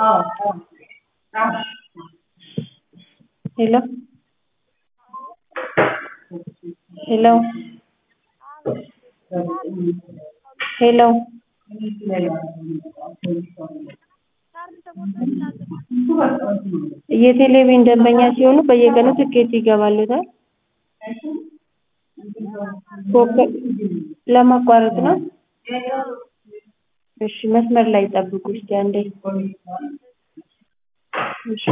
ሄሎ ሄሎ ሄሎ የቴሌቪዥን ደንበኛ ሲሆኑ በየቀኑ ትኬት ይገባልዎታል። ኮከብ ለማቋረጥ ነው? እሺ መስመር ላይ ይጠብቁ እስኪ አንዴ እሺ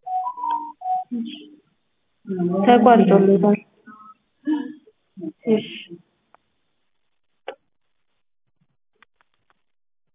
ተቋርጦልዎታል። እሺ